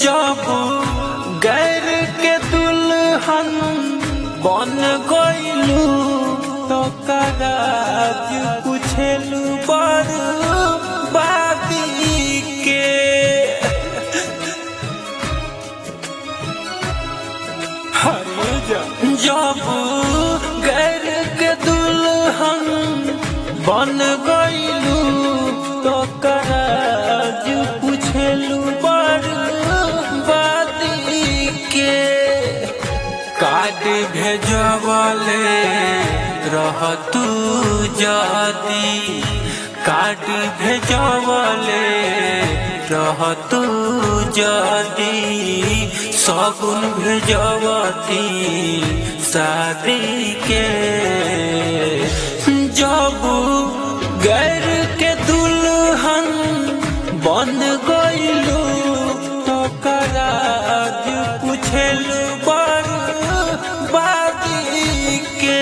जब गैर के दुल्हन बन गइलू तो कराज पुछेलू बड़ बादी के हरे जा- जब गैर के दुल्हन बन गइलू तो कराज पुछेलू बड़ बादी के कार्ड भेजवले रह तू जदी कार्ड भेजवले रह तू जदी सगुन भेजवती शादी के जब गैर के दुल्हन बन गइलू तो कराज पुछेलू बड़ बादी के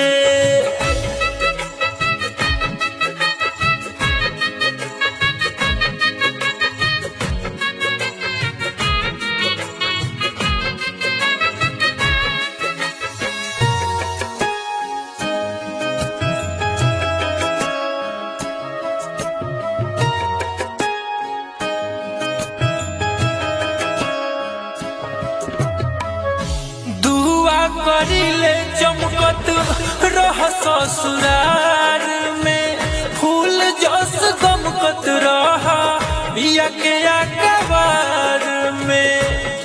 दुआ करिले चमकत रह ससुरार में फूल जस गमकत रह बिया के अखबार में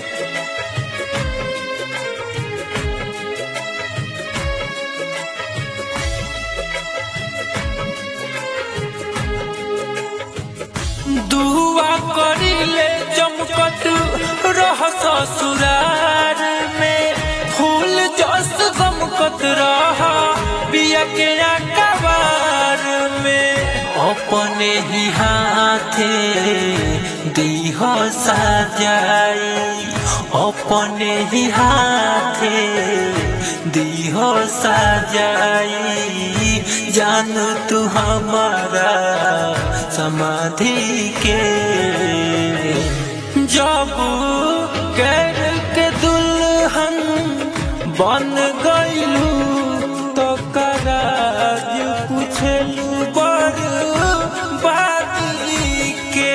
दुआ करिले चमकत रह ससुरार में फूल जस गमकत रह बिया के अखबार में अपने ही हाथे दीह सजाई अपने ही हाथे दीह सजाई जान तू हमारा समाधि के जब गैर के दुल्हन बन गइलू तो कराज पुछलू बड़ बादी के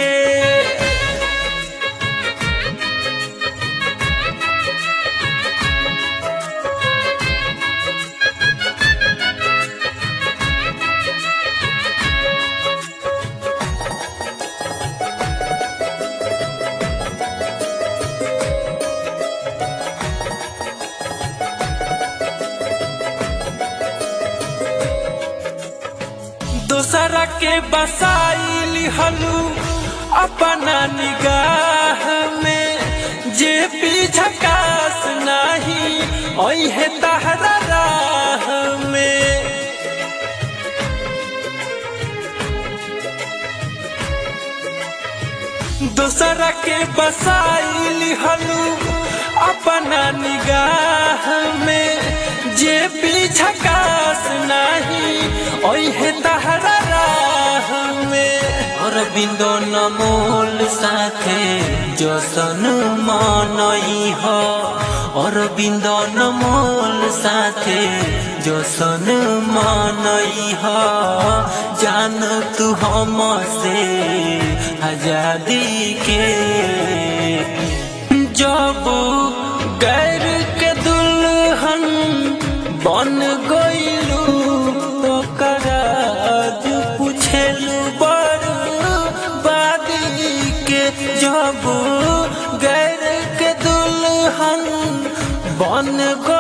दोसरा के बसाइली हलू अपना निगाह में जे पीछकास नहीं ओहे तहरा राह में दोसरा के बसाइली हलू अपना निगाह में जे पीछकास नहीं ओहे तहरा राह में और बिंदो नमोल साथे जसन मनई हो और बिंदो नमोल साथे जसन मनई हो जान तू हम से आजादी के जब गैर के दुल्हन बन गइलू तो कराज पुछेलू बड़ बादी के जब गैर के दुल्हन बन